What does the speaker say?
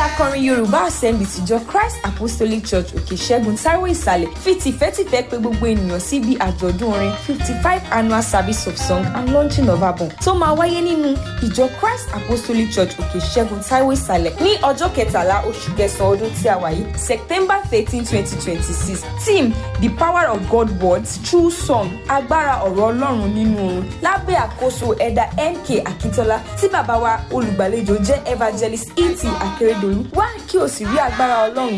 akọrin yorùbá assembly tìjọ christ apostolic church òkè ṣẹ́gun taiwo ìsàlẹ̀ fi tìfẹ́tìfẹ́ pé gbogbo ènìyàn síbi àjọ̀dún orin fifty five annual service of song and launching of album tó máa wáyé nínú ìjọ christ apostolic church òkè ṣẹ́gun taiwo ìsàlẹ̀ ní ọjọ́ kẹtàlá oṣù kẹsàn-án ọdún tí a wà yìí september thirteen twenty twenty six team the power of god words through song agbára ọ̀rọ̀ ọlọ́run nínú oorun lábẹ́ àkóso ẹ̀dà nk akíntola tí bàbá wa olùgbàlejò jẹ́ evangelist et akérèdọ́lù wá kí o sì rí agbára ọlọ́run